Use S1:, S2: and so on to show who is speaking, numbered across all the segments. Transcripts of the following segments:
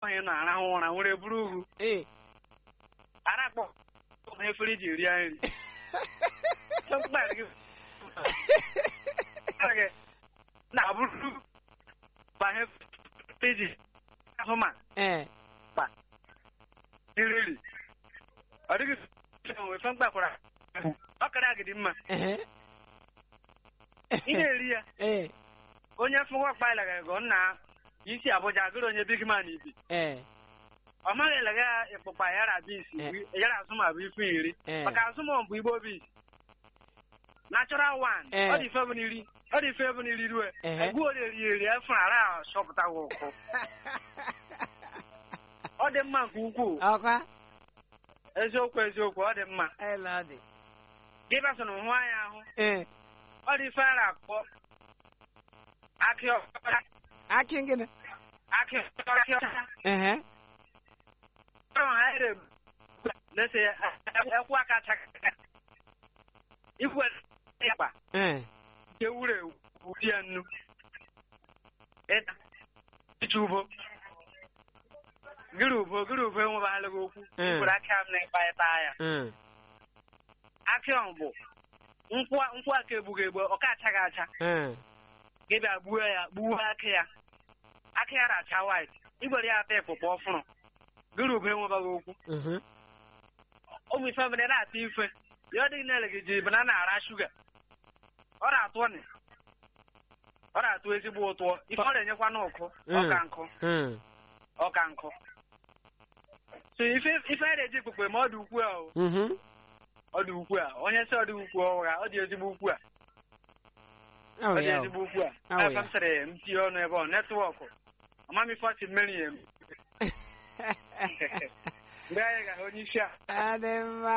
S1: ahụ ị na-arahụ ụra nwere buru ugwu
S2: ee
S1: ara akpọ na efere ji rie nri mkpa gị gị na-abụrụ banye peji ahụ ma
S2: ee
S1: iriri ọ dịghị onwe fe mkpakwara ọ kara agịdị mma
S2: ehe
S1: ị na-eri ya
S2: ee
S1: onye fụwa kpalaga ego nna isi abụja agụrụ onye big man ibi
S2: ee
S1: ọ maghị elega ịkpụkpa yara bis yara azụma bụ ifu iri
S2: ee
S1: maka azụma bụ igbo bis natural one
S2: Eh.
S1: ọ dị ife bụ n'iri ọ dị ife bụ n'iri rue
S2: Ehe.
S1: egwu ole eri eri efu ara chọpụta gị ụkụ ọ dị mma nke ukwuu
S2: ọkwa
S1: eziokwu eziokwu ọ dị mma
S2: elọdị
S1: gị basọ na hụ anya ahụ
S2: ee
S1: ọ dị ife ara akpọ akị ọcha
S2: akị gịnị
S1: akị ọcha
S2: ehe
S1: ọrụ ha ere lese ekwu aka chaka ikwe ya kpa
S2: ee
S1: nke wuru ewu wuri ya nnu ịta iche ubo gịrị ubo gịrị ubo enwebeghịla gị okwu
S2: Mm.
S1: ikwere aka m na ịkpa ịta ya
S2: ee
S1: akị ọhụ bụ nkwụ nkwụ aka egbughị egbu ọ ka achaghị acha
S2: ee
S1: gị bịa gbuo ya gbuo akị ya akị ya na-acha white igwere ya ata ịkpụkpọ ọfụrụ gịrị ubo enwebeghị okwu
S2: mhm
S1: ụmụ ife mere na-ata ife ya ọ dịghị na gị ji banana ara shuga ọ na-atụ ọnị ọ na-atụ ezigbo ụtọ ife ọ na-enyekwa n'ụkụ ọka nkụ
S2: ee
S1: ọka nkụ so ife ife a na-eji ikpukpe ma ọ dị ukwu a o,
S2: mhm
S1: ọ dị ukwu a onye sị ọ dị ukwu ọhụra ọ dị ezigbo ukwu a
S2: ọ
S1: ọ
S2: bụ
S1: dị
S2: ya o.
S1: ezigbo ukwu a
S2: Ọ bụ
S1: aka
S2: ya.
S1: m sịrị m tinye ọnụ ebe ọ netwọkụ ọmam ife ọchị mmeri ya emi mgbe anyị ga onye isi a
S2: adị mma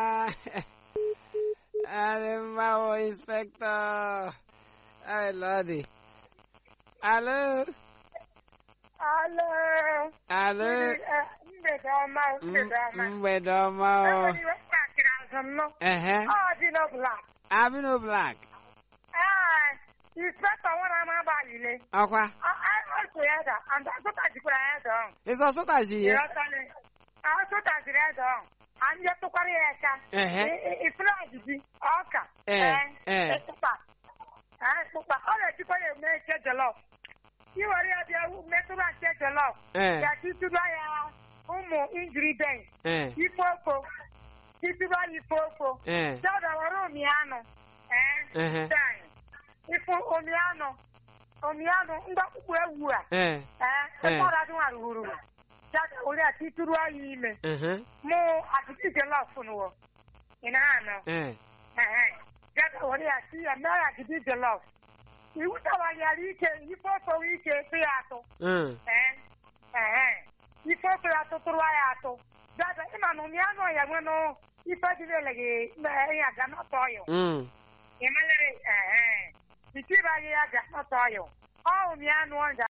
S2: adị mma o inspektọ elọdị alo
S3: Alo.
S2: alo
S3: Eh, Mgbede ọma, mgbede ọma.
S2: M- mgbede ọma o
S3: Enwere iwe kpakịrị azụ m nọ.
S2: ehe
S3: Ọ dị n'ọbụla.
S2: abino black
S3: Ee, inspektọ nwere ama agbalịle.
S2: ọkwa
S3: Ọsụ ya da, and asụtajikwara ya da ọhụ.
S2: ịsọ sụtazi ihe
S3: Ịghọtala? Asụtajiri ya da ọhụ. Anyị tụkwara ya aka.
S2: ehe
S3: Ifere ọdịdị, ọka.
S2: Ee, ee.
S3: Ịkpụkpa. Ee, Ịkpụkpa. Ọ na-ejikwa ya eme eke jọlọf. Iwere ya bịa metụrụ ake jọlọf.
S2: ee
S3: Ya titụrụ ya ụmụ ingredients.
S2: ee
S3: ife oko titiri anyị ife oko
S2: ee
S3: dada were omianụ ee
S2: ehe
S3: anyị ife omianụ omianụ ndị ọkpụkpụ ewu a
S2: ee
S3: ee
S2: Eh.
S3: ebe ọra dị nwara huru dada were ya titiri anyị ime
S2: ehe
S3: mụ atịtị jelọf nụwo ị na-anụ
S2: ee
S3: ee dada were ya ti ya mee ya gidi jelọf iwu tawanyere ike ife oko ike efe ya atụ
S2: mm
S3: ee ee ife ofe ya tụtụrụ ya atụ dada ịma na ụmị anụ ya nwenụ ife dị n'ele gị ya ga nọtọ ọyụ
S2: mm
S3: ịmalere ee itiri anyị ya ga nọtọ ọyụ ọ ụmị anụ ọja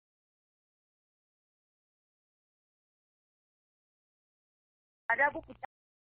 S3: ada bupụta